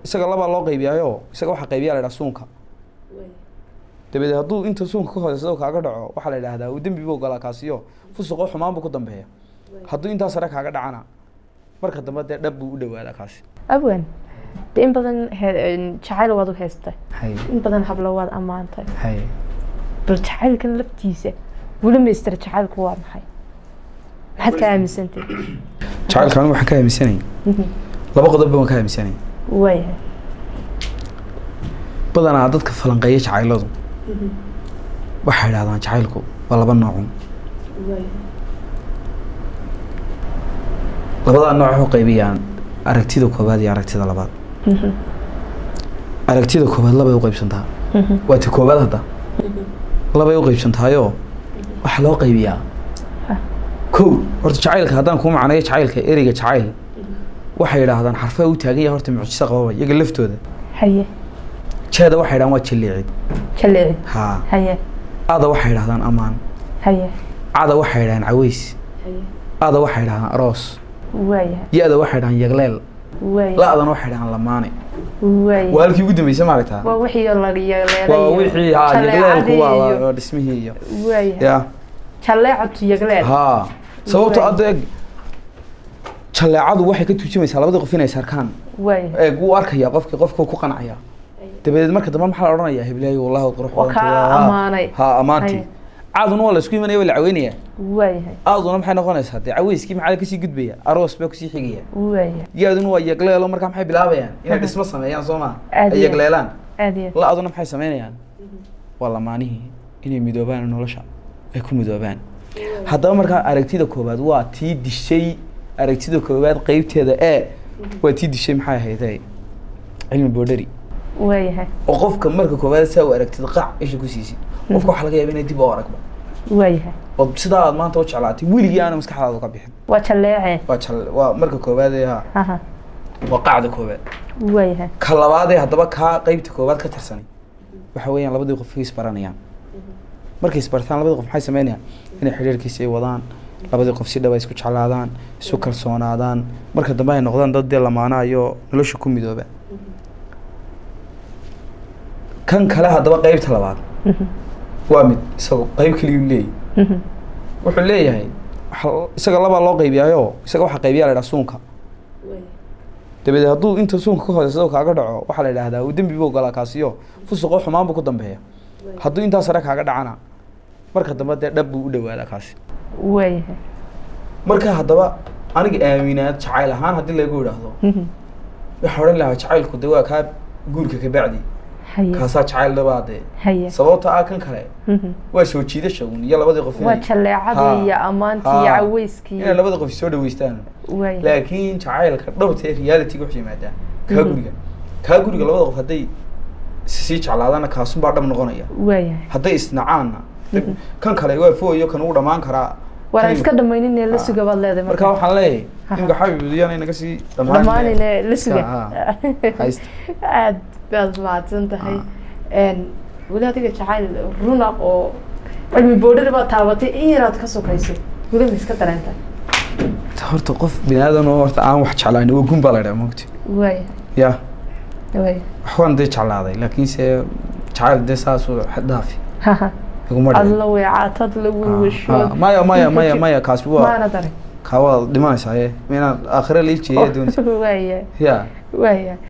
isaga labaa loo qaybiyaayo isaga waxaa qaybiyaa la ydhaha suunka dabadeed hadduu inta suunka ka hooseysa kaaga dhaco waxaa la idhahdaa uu dembi buu galaa kaasiyo fusuqoo xumaan buu ku dambeeya hadduu intaa sare kaaga dhacana marka dambe dee dhab buu u dhawaadaa kaasi abwan de in badan he- jacayl waad u haystay hay in badan hablo waad ammaantay hay bal jacaylkan laftiisa weli maystira jacaylku waa maxay maxaad ka aaminsantay jacaylka anigu waxaan ka aaminsanay laba qodobba waan ka aaminsanay waayahay badanaa dadka falanqeeya jacayladu waxay idhahdaan jacaylku waa laba noocun labadaa nooc waxu qaybiyaan aragtida koowaad iyo aragtida labaad aragtida koowaad labay u qaybsantaa waa ti koowaad hadda labay u qaybsantaayoo waxaa loo qaybiyaa kow horta jacaylka haddaan kuu macneeyo jacaylka ereyga jacayl waxay idhaahdaan xarfaa u taagan yahay horta mucjiso qababa iyaga laftooda haye jeeda waxay idhahdaan waa jaleecid jaleeci haa haye ada waxay idhahdaan amaan haye cada waxay idhahdaan caweys ada waxay idhahdaan aroos waayahay ya-da waxay idhahdaan yagleel waayahay la-dana waxay idhahdaan lamaane waayahay waa halkii ugu dambeysay maaragtaa waa wixii la yeeleelay waa wixii haa yagleelku waa iyo waa dhismihii iyo waayahay ya jaleecatu yagleel haa sababto Waay. adda eeg jaleecadu waxay ka turjumaysaa labada qof inay sarkaan waayahay eeg wuu arkayaa qofkii qofku ku qancaya dabadeed marka dambe maxaa la odhanayaa heblayo wallahi waad qurux Waa badantay, kaa waa- ammaanay. haa ammaantii Haye. caaduna waa la isku imanaya waa la caweynayaa waayahay aaduna maxay noqonaysaa dee caweyskii maxaa kasii gudbaya aroos baa kusii xigaya waayahay yaaduna waa yagleelo markaa maxay bilaabayaan inay dhismo sameeyaan soo maa Aad ay iyo- yagleelaan aad iyo la-aduna maxay sameynayaan waa lamaanihii inay midoobaan nolosha ay ku midoobaan haddaba markaa aragtida koowaad waa tii dishay aragtida koowaad qeybteeda ee waa tii dishay maxay ahayd cilmi boodhari waayahay oo qofka marka koowaad saa u aragtid qac isha ku siisay qofka waxaa laga yaaba inay dib u aragba waayahay oo sidaa aad maanta u jeclaatay weligii aana maskaxdaada ka bixin waa jaleece waa jal waa marka koowaad ee ha haha waa qacda koowaad waayahay ka labaadee haddaba kaa qeybta koowaad ka tirsanay waxa weeyaan labadii qof isbaranayaan markay isbartaan labadii qof maxay sameynayaan inay xidhiirkiisa ay wadaan labadii qof si dhaba isku jeclaadaan isu kalsoonaadaan marka dambe ay noqdaan dad dee lamaanayo nolosha ku midooba kan kale haddaba qeybta labaad waa mid isago qeyb keliguu leeyahy wuxuu leeyahay waxa- isaga labaa loo qaybiyaayo isaga waxaa qaybiyaa la ydhaha suunka dabadeed hadduu inta suunka ka hooseysa kaaga dhaco waxaa la idhahdaa uu dembi buu galaa kaasiyo fusuqoo xumaan buu ku dambeeya hadduu intaa sare kaaga dhacana marka dambe dee dhab buu u dhawaadaa kaasi waayahay marka haddaba aniga aaminaad jacayl ahaan haddii lagu idhaahdo waxaa odhan lahaa jacaylku de waa kaa guurka ka bacdi haye kaasaa jacayl dhabaa dee haye sababta ah kan kale waa soo jiidasha un iyo labadii qof waa inay jaleecadii iyo ammaantii iyo Ha. caweyskii inay labada qof soo dhaweystaan waayahay laakiin jacaylka dhabta ee realityga wuxuu yimaadaa kaa guriga kaa guriga labada qof hadday sii jeclaadaana kaasunbaa dhab noqonaya waayahay hadday isnacaanna kan kale waa fooyo kan uu dhammaan karaa waana kan- iska dhamaynin ee la suga baad leedahay marka waxaan leeyahay Aha. imka xabibudiyana inaga sii dhammaanine la suga Ha, haysta. aad baad mahadsan tahay n weli adiga jacayl runa oo cilmi boodhari baad taabatay in yaraad ka sokaysay weli ma iska dareentay horta qof binaadan oo horta aan wax jeclaan waa gun baa la dhaha mogti waaya ya waaya waxbaan dee jeclaaday laakiinse jacayl dee saasuu xad dhaafi haha iguma dhicin. adla weecaatad la Ah, welwashood ah, maya maya maya maya kaasi waa maana darin kaa waa dhimanaysaa ye ma inaad aakhire la ijeeya doonaysa waaya ya waaya